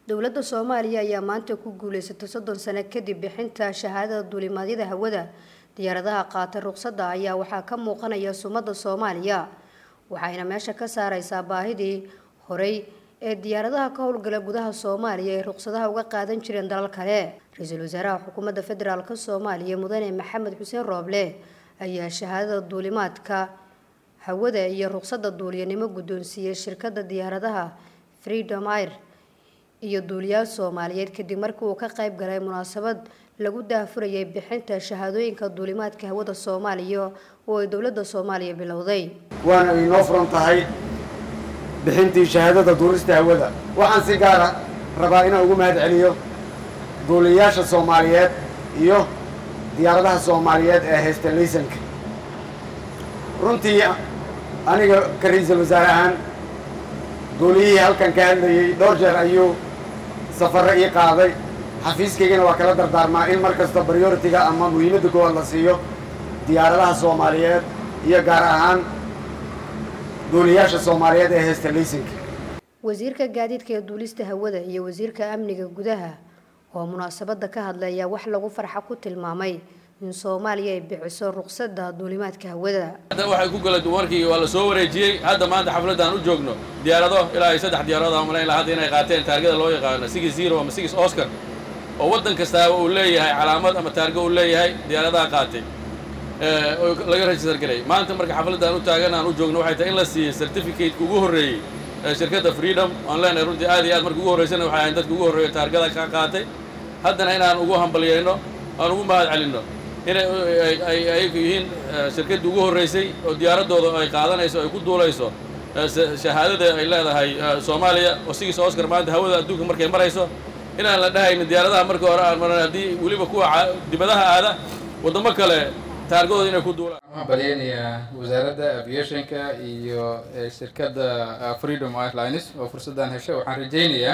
dowladda soomaaliya ayaa maanta ku guuleysatay soddon sano kadib bixinta shahaadada duulimaadyada hawada diyaaradaha qaata ruqsadda ayaa waxaa ka muuqanaya sumadda soomaaliya waxayna meesha ka saareysaa baahidii horey ee diyaaradaha ka howlgala gudaha soomaaliya ay ruqsadaha uga qaadan jireen dalal kale ra-iisul wasaaraha xukuumadda federaalk soomaaliya mudane maxamed xuseen rooble ayaa shahaadada duulimaadka hawada iyo ruqsadda duuliyanimo guddoonsiiyey shirkadda diyaaradaha freedom air iyo duuliyaal soomaaliyeed kadib markii uu ka qayb galay munaasabad lagu daahfurayay bixinta shahaadooyinka duulimaadka hawada soomaaliya oo ay dowladda soomaaliya bilowday waana inoo furan tahay bixintii shahaadada duulista hawada waxaan si gaara rabaa inaan ugu mahad celiyo duuliyayaasha soomaaliyeed iyo diyaaradaha soomaaliyeed ee haysta laysanka runtii aniga ka ra-iisul wasaare ahaan duuliyihii halkan ka hadlayey dhowr jeer ayuu safarro ii qaaday xafiiskaygana waa kala dardaarmaa in mar kasta prioritiga ama muhiimadda koowaad la siiyo diyaaradaha soomaaliyeed iyo gaar ahaan duuliyaasha soomaaliyeed ee haysta laysanka wasiirka gaadiidka ee duulista hawada iyo wasiirka amniga gudaha oo munaasabadda ka hadlaya wax lagu farxa ku tilmaamay in soomaaliya ay bixiso ruqsadda duulimaadka hawada hadda waxay ku gala warkii waa la soo wareejiyey hadda maanta xafladaan u joogno diyaarado ilaa ay saddex diyaaradood aan malayn lahaa hadda inay qaateen taargada loo yaqaano six zero ama six oscar oo waddan kastaaba uu leeyahay calaamad ama taargo uu leeyahay diyaaradaha qaatay oo laga register garay maanta marka xafladaan u taagan aan u joogno waxay tahay in la siiyey certificate ugu horreeyey ee shirkadda freedom aan leenahay runtii aad iyo aad marka ugu horreysana waxay ahayn dadka ugu horreeya taargada ka qaatay haddana inaan ugu hambalyayno aan ugu mahad celinno inay ayagu yihiin shirkaddii ugu horreysay oo diyaaraddooda ay qaadanayso ay ku duulayso shahaadada ay leedahay soomaaliya oo sigis oscar maanta hawada adduunka markay marayso inaan la dhahaynin diyaaradaha markii hore aan maran haddii weliba kuwa dibadaha aada waddamo kale taargadooda inay ku duulaan waxaan balyaynayaa wasaaradda aviationka iyo shirkadda freedom airlines oo fursaddan hesho waxaan rajaynayaa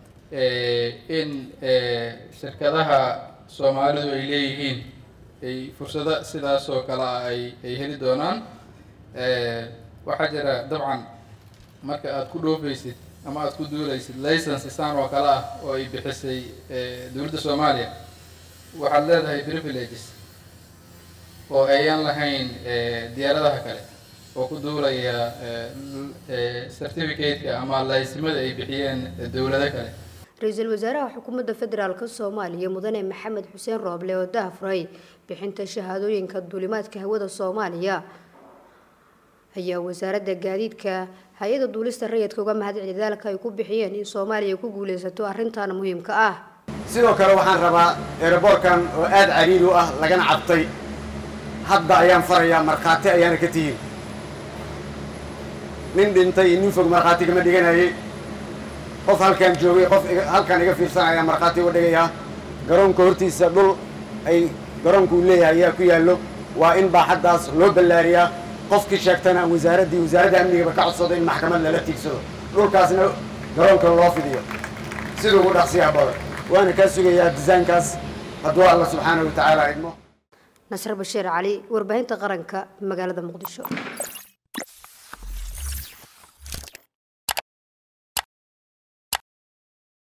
in shirkadaha soomaalidu ay leeyihiin ay fursado sidaas oo kale ah ay ay heli doonaan waxaa jira dabcan marka aada ku dhoofaysid ama aada ku duulaysid license saan oo kale ah oo ay bixisay dowladda soomaaliya waxaad leedahay privileges oo ayaan lahayn diyaaradaha kale oo ku duulaya certificate-ka ama laysimada ay bixiyeen dowlado kale ra-iisul wasaaraha xukuumadda federaalk soomaaliya mudane maxamed xuseen rooble oo daahfuray bixinta shahaadooyinka duulimaadka hawada soomaaliya ayaa wasaaradda gaadiidka hay-ada duulista rayidka uga mahadceli dadaalka ay ku bixiyeen in soomaaliya ku guuleysato arrintan muhiimka ah sidoo kale waxaan rabaa eeraboorkan oo aada cariiri u ah lagana cabtay hadda ayaan farayaa markhaati ayaana ka tihin nin dhintay iyo nin fog markhaati kama dhiganayay qof halkaan joogay qof halkaan iga fiirsanaya markhaati uga dhigayaa garoonka hortiisa dhul ay garoonku uu leeyahay ayaa ku yaallo waa in baaxaddaas loo ballaariyaa qofkii sheegtana wasaaraddii wasaaradda amnigaba ka codsado in maxkamad lala tiigsado dhulkaasna garoonka loo fidiyo siduu ugu dhaqsiyaa badan waana kaa sugayaa disaynkaas hadduu alla subxaana wa tacaala idmo nasre bashiir cali warbaahinta qaranka magaalada muqdisho